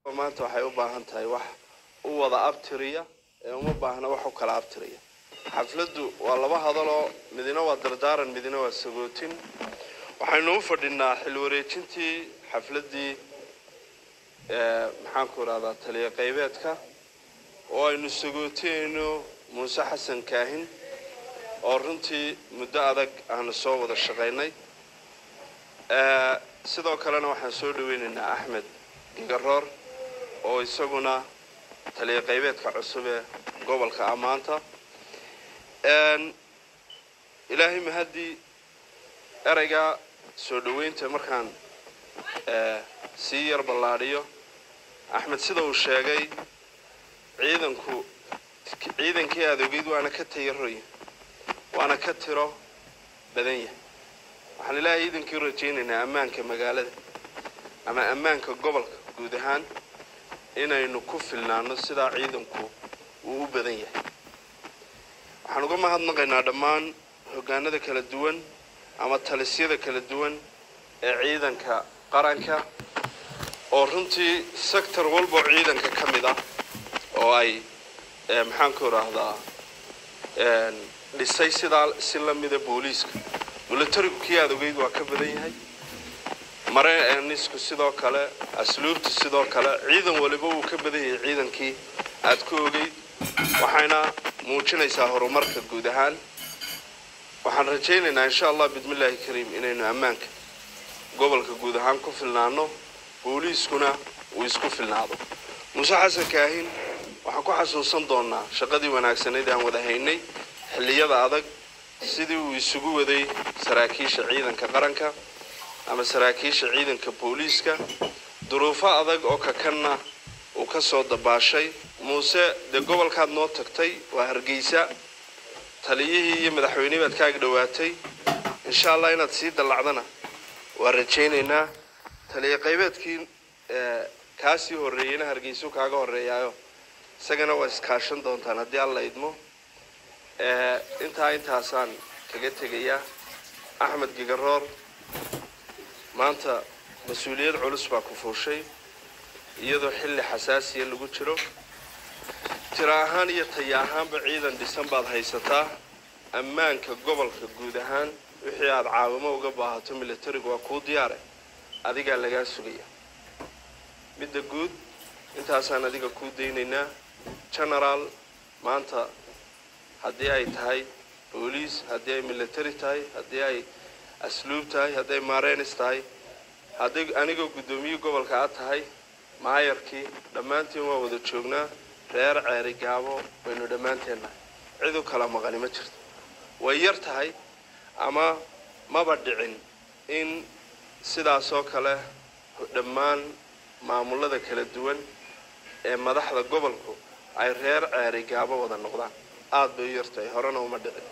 maanta waxay u baahan tahay wax u wada abtiriya ee uma baahna wax u kala abtiriya xafladdu waa laba hadaloo midina waa dardaaran midina waa sagootin waxaynu u fadhinaa xil wareejintii xafladdii maxaanku idhahdaa taliya qaybeedka oo aynu sagootinayno muuse xasan kaahin oo runtii muddo adag aanu soo wada shaqaynay sidoo kalena waxaan soo dhaweynaynaa axmed gigaroor oo isaguna taliya qaybeedka cusub ee gobolka ammaanta ilaahay mahaddii ereyga soo dhoweynta markaan sii yar ballaadhiyo axmed sida uu sheegay ciidanku ciidankii aada ogeyd waana ka tayaroy waana ka tiro badan yahay waxaan ilaahay ciidankii rajaynaynaa ammaanka magaalada ama ammaanka gobolka guud ahaan inaynu ku filnaano sidaa ciidanku uu u badan yahay waxaan uga mahadnaqaynaa dhammaan hoggaanada kala duwan ama talisyada kala duwan ee ciidanka qaranka oo runtii sector walboo ciidanka ka mid ah oo ay maxaanku idhaahdaa dhisay sidaa si lamida booliiska milatarigu kii aada ogeyd waa ka badan yahay mareenisku sidoo kale asluubtu sidoo kale ciidan waliba wuu ka badan yahay ciidankii aad ku ogeyd waxayna muujinaysaa horumarka guud ahaan waxaan rajaynaynaa insha allah bismillaahi kariim inaynu ammaanka gobolka guud ahaan ku filnaano booliiskuna uu isku filnaado muuse xasan kaahin waxaan ku xasuusan doonaa shaqadii wanaagsanayd aan wada haynay xilliyada adag sidii uu isugu waday saraakiisha ciidanka qaranka ama saraakiisha ciidanka booliiska duruufo adag oo kakanna uu ka soo dabaashay muuse dee gobolkaad noo tagtay waa hargeysa taliyihii iyo madaxweynihii baad ka ag dhowaatay insha allah inaad sii dallacdana waa rajaynaynaa taliya qaybeedkii kaasii horreeyeyna hargeysuu kaaga horreeyaayo isagana waa iskaashan doontaan haddii alla idmo intaa intaasaan kaga tegayaa axmed gigaroor maanta mas-uuliyad culus baa ku fuushay iyadoo xilli xasaasiya lagu jiro tiro ahaan iyo taya ahaanba ciidan dhisan baad haysataa ammaanka gobolka guud ahaan wixii aada caawimo uga baahato milatarigu waa kuu diyaare adigaa lagaa sugaya midda guud intaasaan adiga kuu daynaynaa genaraal maanta haddii ay tahay booliis haddii ay milatary tahay haddii ay asluub tahay hadday maarenis tahay hadday anigoo guddoomiye gobolka aad tahay maayarkii dhammaantiin waa wada joognaa reer ceeri gaabo waynu dhammaanteen nahay cid u kala maqani ma jirto way yar tahay ama maba dhicin in sidaasoo kale dhammaan maamulada kala duwan ee madaxda gobolku ay reer ceeri gaabo wada noqdaan aada bay u yartahay horena uma dhicin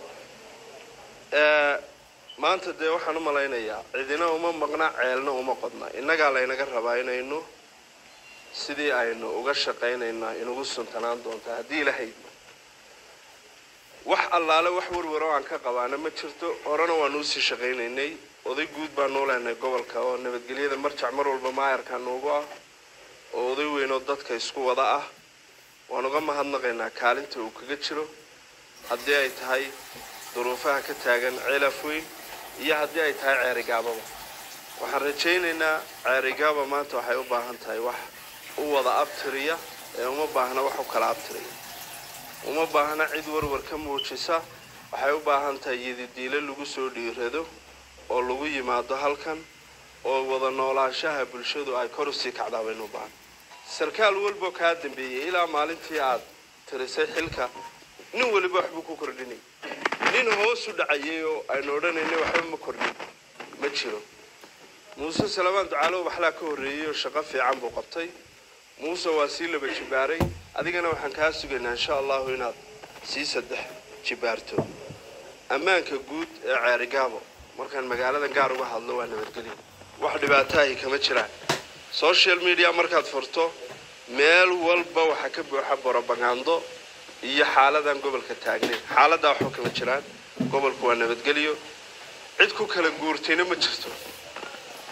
maanta dee waxaan u malaynayaa cidina uma maqna ceelna uma qodna innagaa laynaga rabaa inaynu sidii aynu uga shaqaynayna inugu suntanaan doontaa haddii ilahaydna wax allaale wax warwaro aan ka qabaana ma jirto horena waanu usii shaqaynaynay oday guud baanuu leenahay gobolka oo nabadgelyada marjac mar walba maayarka nuugu ah oo oday weynoo dadka isku wada ah waan uga mahadnaqaynaa kaalinta uu kaga jiro haddii ay tahay duruufaha ka taagan ceelaf weyn iyo haddii ay tahay ceerigaababa waxaan rajaynaynaa ceerigaaba maanta waxay u baahan tahay wax u wada abtiriya ee uma baahna wax u kala abtiriya uma baahna cid warwar ka muujisa waxay u baahan tahay yadidiilo lagu soo dhiirado oo lagu yimaado halkan oo wada noolaanshaha bulshadu ay kor usii kacdaa baynu u baahan sarkaal walboo kaa dambeeyey ilaa maalintii aad tirisay xilka nin waliba waxbuu ku kordhinay nin hoos u dhacayay oo aynu odhanaynay waxba ma kordhin ma jiro muuse salamaan ducaalow waxlaa ka horreeyey oo shaqo fiican buu qabtay muuse waa sii laba jibaaray adigana waxaan kaa sugaynaa insha allahu inaad sii saddex jibaarto ammaanka guud ee ceerigaabo markaan magaalada gaar uga hadlo waa nabadgelyo wax dhibaataahi kama jiraan social media markaad furto meel walba waxaa ka buuxa borobagando iyo xaaladan gobolka taagnayn xaaladaa waxba kama jiraan gobolku waa nabadgelyo cid ku kala guurtayna ma jirto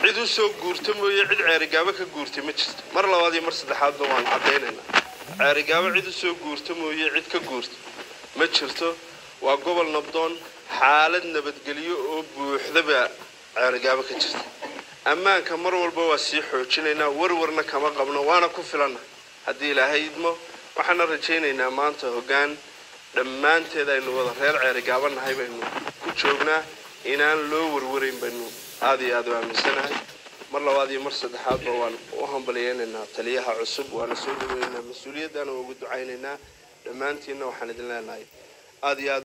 cid u soo guurta mooye cid ceerigaabo ka guurtay ma jirto mar labaad iyo mar saddexaadba waan caddaynaynaa ceerigaabo cid u soo guurta mooye cid ka guurta ma jirto waa gobol nabdoon xaalad nabadgelyo oo buuxdaba ceerigaabo ka jirta ammaanka mar walba waa sii xoojinaynaa warwarna kama qabno waana ku filanna haddii ilaahay idmo waxaana rajaynaynaa maanta hoggaan dhammaanteed aynu wada reer ceerigaabo nahay baynu ku joognaa inaan loo warwarayn baynu aada iyo aada u aaminsanahay mar labaad iyo mar saddexaadba waan u hambalyeynaynaa taliyaha cusub waana soo dhaweynaynaa mas-uuliyaddaana ugu ducaynaynaa dhammaantiinna waxaan idin leenahay aada iyo aad